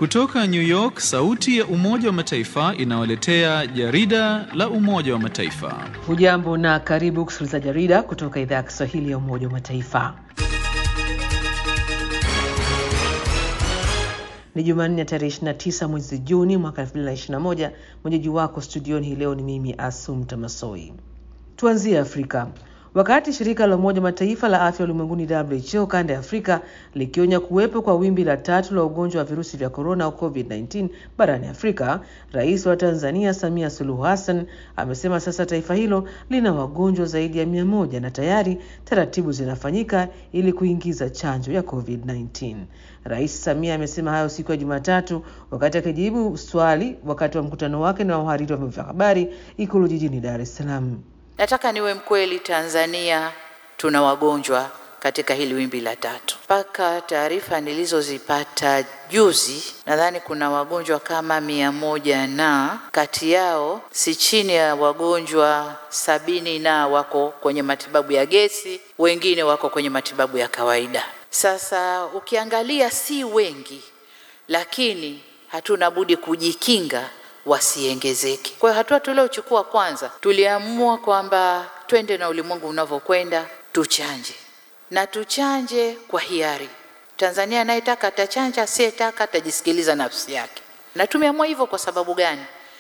Kutoka New York, sauti ya Umoja wa Mataifa inawaletea jarida la Umoja wa Mataifa. Hujambo na karibu kusikiliza jarida kutoka idhaa ya Kiswahili ya Umoja wa Mataifa. Ni Jumanne ya tarehe 29 mwezi Juni mwaka 2021. Mwenyeji wako studioni hii leo ni mimi Asumta Masoi. Tuanzie Afrika. Wakati shirika la Umoja Mataifa la afya ulimwenguni WHO kanda ya Afrika likionya kuwepo kwa wimbi la tatu la ugonjwa wa virusi vya korona au COVID-19 barani Afrika, rais wa Tanzania Samia Suluhu Hassan amesema sasa taifa hilo lina wagonjwa zaidi ya mia moja na tayari taratibu zinafanyika ili kuingiza chanjo ya COVID-19. Rais Samia amesema hayo siku ya Jumatatu wakati akijibu swali wakati wa mkutano wake na wahariri wa vyombo vya habari Ikulu jijini Dar es Salaam. Nataka niwe mkweli, Tanzania tuna wagonjwa katika hili wimbi la tatu. Mpaka taarifa nilizozipata juzi, nadhani kuna wagonjwa kama mia moja na kati yao si chini ya wagonjwa sabini na wako kwenye matibabu ya gesi, wengine wako kwenye matibabu ya kawaida. Sasa ukiangalia si wengi, lakini hatuna budi kujikinga wasiongezeke. Kwa hiyo hatua tuliochukua kwanza, tuliamua kwamba twende na ulimwengu unavyokwenda, tuchanje na tuchanje kwa hiari. Tanzania anayetaka atachanja, asiyetaka atajisikiliza nafsi yake. Na tumeamua hivyo kwa sababu gani?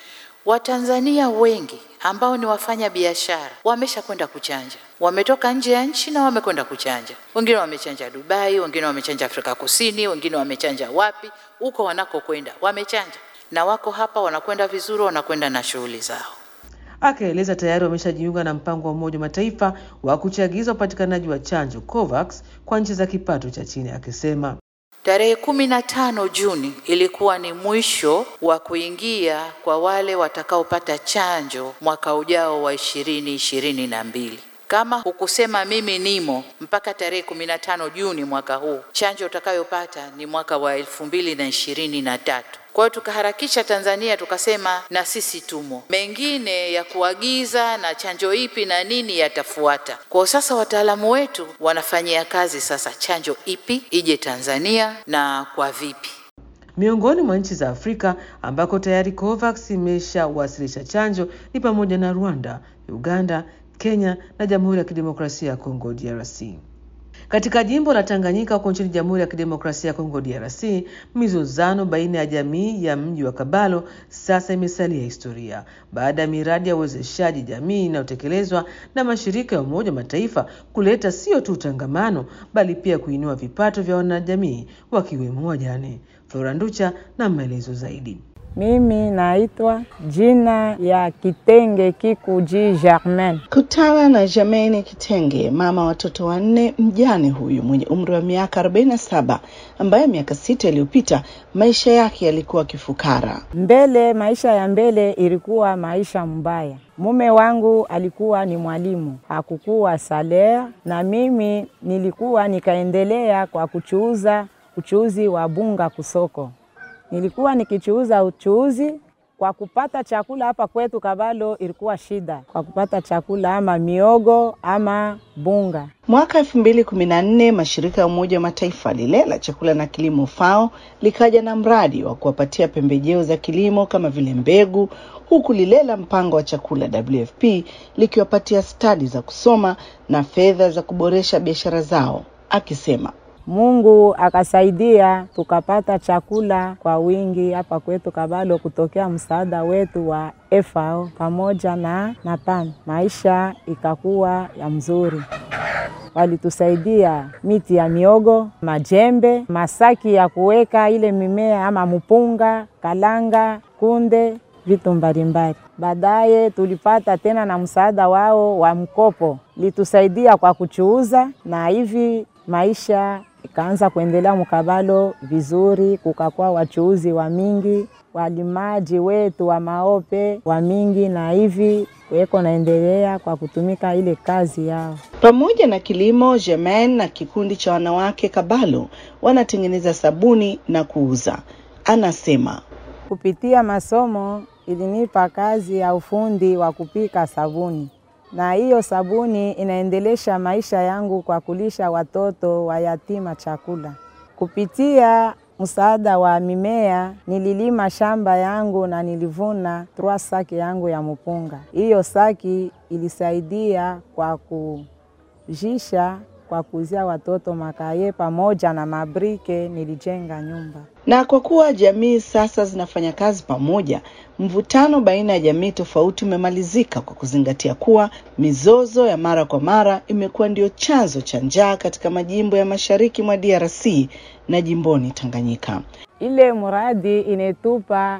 Watanzania wengi ambao ni wafanya biashara wamesha kwenda kuchanja, wametoka nje ya nchi na wamekwenda kuchanja. Wengine wamechanja Dubai, wengine wamechanja Afrika Kusini, wengine wamechanja wapi, huko wanakokwenda wamechanja na wako hapa wanakwenda vizuri, wanakwenda na shughuli zao. Akaeleza tayari wameshajiunga na mpango wa Umoja wa Mataifa wa kuchagiza upatikanaji wa chanjo COVAX kwa nchi za kipato cha chini, akisema tarehe kumi na tano Juni ilikuwa ni mwisho wa kuingia kwa wale watakaopata chanjo mwaka ujao wa ishirini ishirini na mbili. Kama hukusema mimi nimo mpaka tarehe kumi na tano Juni mwaka huu, chanjo utakayopata ni mwaka wa elfu mbili na ishirini na tatu. Kwa hiyo tukaharakisha Tanzania, tukasema na sisi tumo. Mengine ya kuagiza na chanjo ipi na nini yatafuata. Kwa hiyo sasa wataalamu wetu wanafanyia kazi sasa chanjo ipi ije Tanzania na kwa vipi. Miongoni mwa nchi za Afrika ambako tayari COVAX imeshawasilisha chanjo ni pamoja na Rwanda, Uganda, Kenya na Jamhuri ya Kidemokrasia ya Kongo DRC. Katika jimbo la Tanganyika huko nchini Jamhuri ya Kidemokrasia ya Kongo DRC, mizozano baina ya jamii ya mji wa Kabalo sasa imesalia historia baada ya miradi ya uwezeshaji jamii inayotekelezwa na mashirika ya Umoja wa Mataifa kuleta sio tu utangamano bali pia kuinua vipato vya wanajamii wakiwemo wajane. Flora Nducha na maelezo zaidi. Mimi naitwa jina ya Kitenge Kikuji Germain. Kutana na Germain Kitenge, mama watoto wanne, mjane huyu mwenye umri wa miaka 47 ambaye miaka sita iliyopita maisha yake yalikuwa kifukara. Mbele, maisha ya mbele ilikuwa maisha mbaya. Mume wangu alikuwa ni mwalimu, hakukuwa salea, na mimi nilikuwa nikaendelea kwa kuchuuza uchuuzi wa bunga kusoko nilikuwa nikichuuza uchuuzi kwa kupata chakula hapa kwetu Kabalo, ilikuwa shida kwa kupata chakula ama miogo ama bunga. Mwaka elfu mbili kumi na nne mashirika ya Umoja wa Mataifa lile la chakula na kilimo FAO likaja na mradi wa kuwapatia pembejeo za kilimo kama vile mbegu, huku lile la mpango wa chakula WFP likiwapatia stadi za kusoma na fedha za kuboresha biashara zao, akisema Mungu akasaidia tukapata chakula kwa wingi hapa kwetu Kabalo kutokea msaada wetu wa FAO pamoja na na PAM. Maisha ikakuwa ya mzuri, walitusaidia miti ya miogo, majembe, masaki ya kuweka ile mimea ama mpunga, kalanga, kunde, vitu mbalimbali. Baadaye tulipata tena na msaada wao wa mkopo, litusaidia kwa kuchuuza na hivi maisha ikaanza kuendelea mkabalo vizuri, kukakuwa wachuuzi wa mingi, walimaji wetu wa maope wa mingi, na hivi weko naendelea kwa kutumika ile kazi yao. Pamoja na kilimo, Germain na kikundi cha wanawake Kabalo wanatengeneza sabuni na kuuza. Anasema kupitia masomo ilinipa kazi ya ufundi wa kupika sabuni na hiyo sabuni inaendelesha maisha yangu kwa kulisha watoto wa yatima chakula. Kupitia msaada wa mimea, nililima shamba yangu na nilivuna trois saki yangu ya mpunga. Hiyo saki ilisaidia kwa kujisha kwa kuuzia watoto makaye pamoja na mabrike, nilijenga nyumba. Na kwa kuwa jamii sasa zinafanya kazi pamoja, mvutano baina ya jamii tofauti umemalizika kwa kuzingatia kuwa mizozo ya mara kwa mara imekuwa ndio chanzo cha njaa katika majimbo ya mashariki mwa DRC na jimboni Tanganyika. Ile mradi inetupa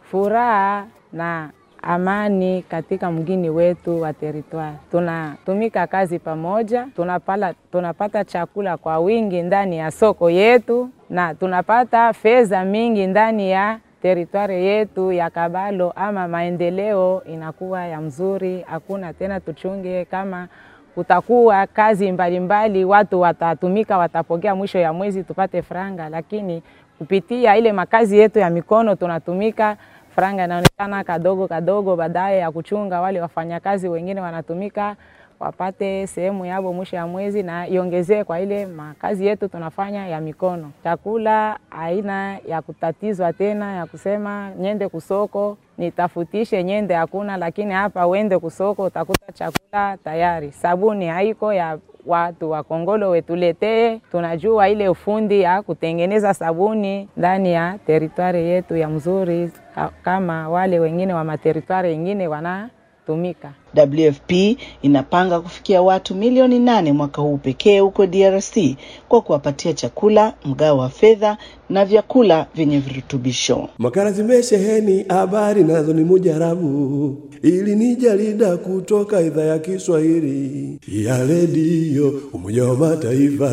furaha na amani katika mgini wetu wa teritwari. Tunatumika kazi pamoja, tunapala, tunapata chakula kwa wingi ndani ya soko yetu na tunapata fedha mingi ndani ya teritwari yetu ya Kabalo, ama maendeleo inakuwa ya mzuri. Hakuna tena tuchunge kama kutakuwa kazi mbalimbali mbali, watu watatumika, watapokea mwisho ya mwezi tupate franga, lakini kupitia ile makazi yetu ya mikono tunatumika franga inaonekana kadogo kadogo, baadaye ya kuchunga wale wafanyakazi wengine wanatumika wapate sehemu yabo mwisho ya mwezi, na iongezee kwa ile makazi yetu tunafanya ya mikono. Chakula aina ya kutatizwa tena ya kusema nyende kusoko nitafutishe nyende, hakuna. Lakini hapa uende kusoko utakuta chakula tayari. Sabuni haiko ya watu wa Kongolo wetuletee, tunajua ile ufundi ya kutengeneza sabuni ndani ya teritwari yetu ya mzuri, kama wale wengine wa materitwari wengine wanatumika. WFP inapanga kufikia watu milioni nane mwaka huu pekee huko DRC kwa kuwapatia chakula, mgao wa fedha na vyakula vyenye virutubisho. Makala zimesheheni habari nazo ni mujarabu, ili ni jarida kutoka idhaa ya Kiswahili ya redio Umoja wa Mataifa.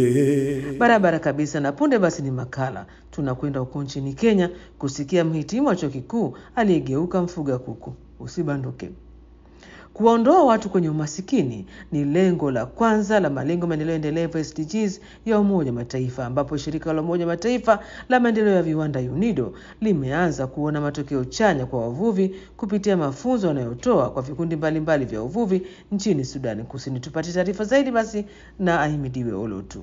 Ee. Barabara kabisa. Na punde basi ni makala, tunakwenda huko nchini Kenya kusikia mhitimu wa chuo kikuu aliyegeuka mfuga kuku. Usibanduke. Kuwaondoa watu kwenye umasikini ni lengo la kwanza la malengo maendeleo endelevu SDGs ya Umoja wa Mataifa, ambapo shirika la Umoja wa Mataifa la maendeleo ya viwanda UNIDO limeanza kuona matokeo chanya kwa wavuvi kupitia mafunzo wanayotoa kwa vikundi mbalimbali vya uvuvi nchini Sudani Kusini. Tupate taarifa zaidi basi na Ahimidiwe Olotu.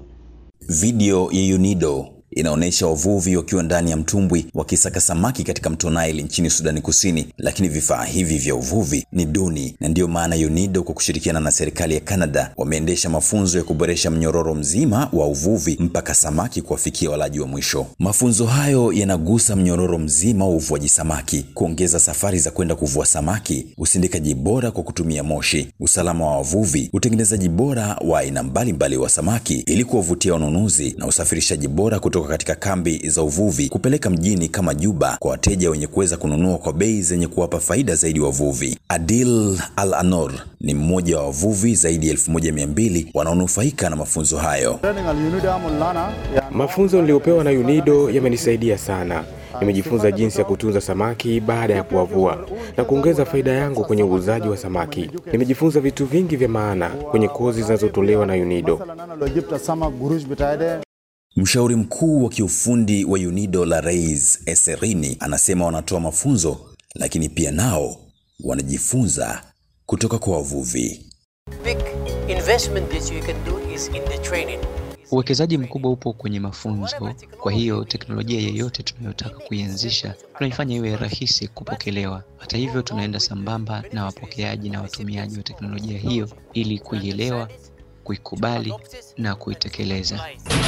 Video ya UNIDO inaonyesha wavuvi wakiwa ndani ya mtumbwi wakisaka samaki katika mto Nile nchini Sudani Kusini, lakini vifaa hivi vya uvuvi ni duni, na ndiyo maana UNIDO kwa kushirikiana na serikali ya Canada wameendesha mafunzo ya kuboresha mnyororo mzima wa uvuvi mpaka samaki kuwafikia walaji wa mwisho. Mafunzo hayo yanagusa mnyororo mzima wa uvuaji samaki, kuongeza safari za kwenda kuvua samaki, usindikaji bora kwa kutumia moshi, usalama wa wavuvi, utengenezaji bora wa aina mbalimbali wa samaki ili kuwavutia wanunuzi na usafirishaji bora kutoka katika kambi za uvuvi kupeleka mjini kama Juba kwa wateja wenye kuweza kununua kwa bei zenye kuwapa faida zaidi wavuvi. Adil Al Anor ni mmoja wa wavuvi zaidi ya elfu moja mia mbili wanaonufaika na mafunzo hayo. Mafunzo niliyopewa na UNIDO yamenisaidia sana. Nimejifunza jinsi ya kutunza samaki baada ya kuwavua na kuongeza faida yangu kwenye uuzaji wa samaki. Nimejifunza vitu vingi vya maana kwenye kozi zinazotolewa na UNIDO. Mshauri mkuu wa kiufundi wa UNIDO la Reis Eserini anasema wanatoa mafunzo lakini pia nao wanajifunza kutoka kwa wavuvi. Uwekezaji mkubwa upo kwenye mafunzo. Kwa hiyo teknolojia yeyote tunayotaka kuianzisha tunaifanya iwe rahisi kupokelewa. Hata hivyo, tunaenda sambamba na wapokeaji na watumiaji wa teknolojia hiyo ili kuielewa, kuikubali na kuitekeleza.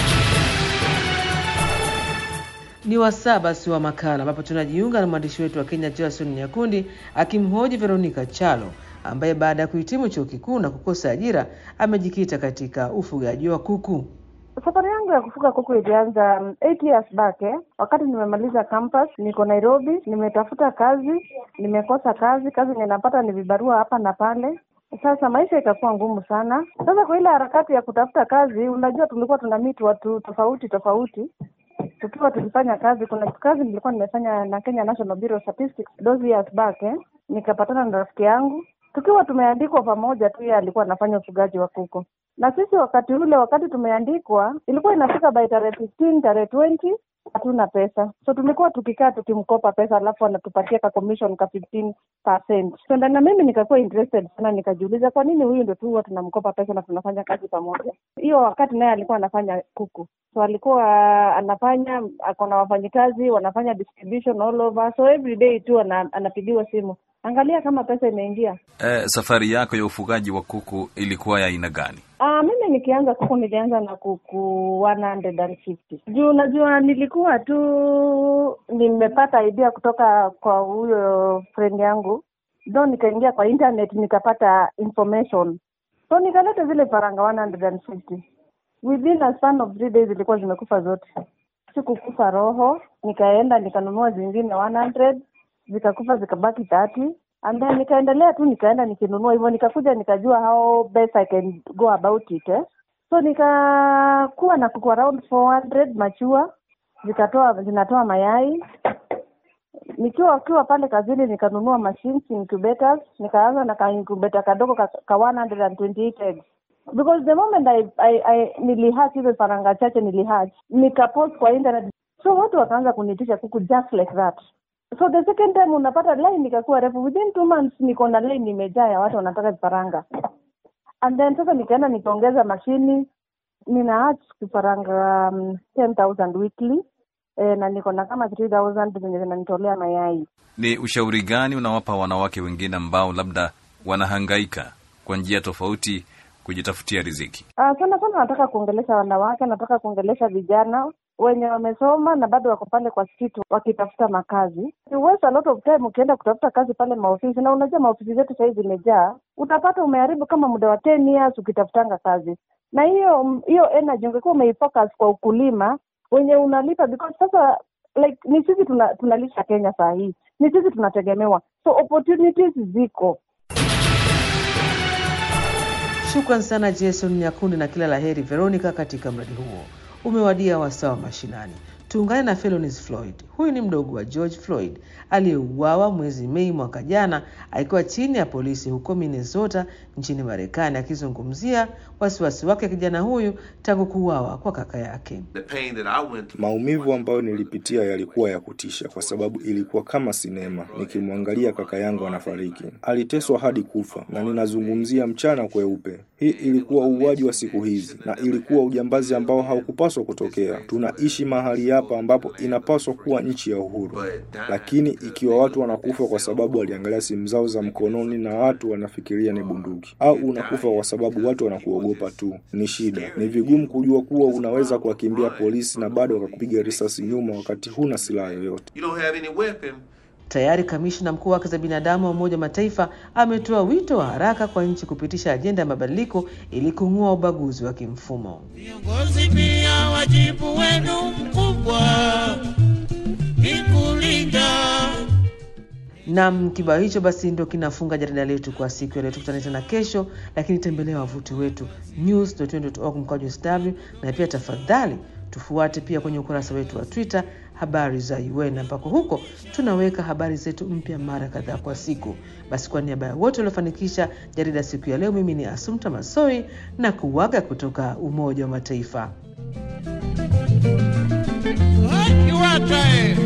Ni wasaa basi wa makala ambapo tunajiunga na mwandishi wetu wa Kenya Jason Nyakundi akimhoji Veronica Chalo ambaye baada ya kuhitimu chuo kikuu na kukosa ajira amejikita katika ufugaji wa kuku. Safari yangu ya kufuga kuku ilianza um, eight years back eh. Wakati nimemaliza campus, niko Nairobi, nimetafuta kazi, nimekosa kazi, kazi ninapata ni vibarua hapa na pale. Sasa maisha ikakuwa ngumu sana. Sasa kwa ile harakati ya kutafuta kazi, unajua tulikuwa tuna meet watu tofauti tofauti tukiwa tulifanya kazi. Kuna kazi nilikuwa nimefanya na Kenya National Bureau of Statistics those years back eh. Nikapatana na rafiki yangu tukiwa tumeandikwa pamoja tu, yeye alikuwa anafanya ufugaji wa kuku na sisi wakati ule, wakati tumeandikwa, ilikuwa inafika by tarehe 15 tarehe 20 hatuna pesa, so tulikuwa tukikaa tukimkopa pesa, alafu anatupatia ka commission ka 15%. So na mimi nikakuwa interested sana, nikajiuliza kwa nini huyu ndo tu huwa tunamkopa pesa na tunafanya kazi pamoja. Hiyo wakati naye alikuwa anafanya kuku, so alikuwa anafanya ako na wafanyikazi wanafanya distribution all over, so every day tu ana, anapigiwa simu, angalia kama pesa imeingia. Eh, safari yako ya ufugaji wa kuku ilikuwa ya aina gani? Ah, mimi nikianza kuku nilianza na kuku 150. Juu najua nilikuwa tu nimepata idea kutoka kwa huyo friend yangu. Ndo nikaingia kwa internet nikapata information. So nikaleta zile faranga 150. Within a span of three days zilikuwa zimekufa zote. Sikukufa roho, nikaenda nikanunua zingine 100 zikakufa zikabaki 30 and then nikaendelea tu nikaenda nikinunua hivyo nikakuja nikajua how best I can go about it eh. so nikakuwa na kuku around 400 machua zikatoa zinatoa mayai nikiwa ukiwa pale kazini nikanunua machines incubators nikaanza na ka incubator kadogo ka, ka 128 eggs because the moment I, I, I nilihatch hizo faranga chache nilihatch nikapost kwa internet so watu wakaanza kunitisha kuku just like that so the second time unapata line ikakuwa refu within two months niko na line imejaa ya watu wanataka vifaranga and then sasa nikaenda nikaongeza mashini nina hatch vifaranga um, 10000 weekly e, na niko na kama 3000 zenye zinanitolea mayai Ni ushauri gani unawapa wanawake wengine ambao labda wanahangaika kwa njia tofauti kujitafutia riziki? Uh, sana sana nataka kuongelesha wanawake, nataka kuongelesha vijana wenye wamesoma na bado wako pale kwa street wakitafuta makazi. You waste a lot of time ukienda kutafuta kazi pale maofisi, na unajua maofisi zetu sahii zimejaa, utapata umeharibu kama muda wa 10 years ukitafutanga kazi, na hiyo hiyo energy ungekuwa umeifocus kwa ukulima wenye unalipa, because sasa like ni sisi tuna, tunalisha Kenya saa hii, ni sisi tunategemewa, so opportunities ziko Shukran sana Jason Nyakundi na kila laheri Veronica katika mradi huo. Umewadia wasaa wa mashinani. Tuungane na Felonis Floyd. Huyu ni mdogo wa George Floyd aliyeuawa mwezi Mei mwaka jana akiwa chini ya polisi huko Minnesota nchini Marekani, akizungumzia wasiwasi wake kijana huyu tangu kuuawa kwa kaka yake. Maumivu ambayo nilipitia yalikuwa ya kutisha, kwa sababu ilikuwa kama sinema, nikimwangalia kaka yangu anafariki. Aliteswa hadi kufa, na ninazungumzia mchana kweupe. Hii ilikuwa uuaji wa siku hizi, na ilikuwa ujambazi ambao haukupaswa kutokea. Tunaishi mahali hapa ambapo inapaswa kuwa nchi ya uhuru, lakini ikiwa watu wanakufa kwa sababu waliangalia simu zao za mkononi na watu wanafikiria ni bunduki, au unakufa kwa sababu watu wanakuogopa tu, ni shida. Ni vigumu kujua kuwa unaweza kuwakimbia polisi na bado wakakupiga risasi nyuma wakati huna silaha yoyote. Tayari kamishna mkuu wa haki za binadamu wa Umoja wa Mataifa ametoa wito wa haraka kwa nchi kupitisha ajenda ya mabadiliko ili kung'oa ubaguzi wa kimfumo. Viongozi pia wajibu wenu mkubwa ni kulinda Nam, kibao hicho basi ndo kinafunga jarida letu kwa siku ya leo. Tukutane tena kesho, lakini tembelea wavuti wetu news.org mkwaju sw, na pia tafadhali tufuate pia kwenye ukurasa wetu wa Twitter habari za UN ambako huko tunaweka habari zetu mpya mara kadhaa kwa siku. Basi kwa niaba ya wote waliofanikisha jarida siku ya leo, mimi ni Asumta Masoi na kuwaga kutoka Umoja wa Mataifa. Kiwatae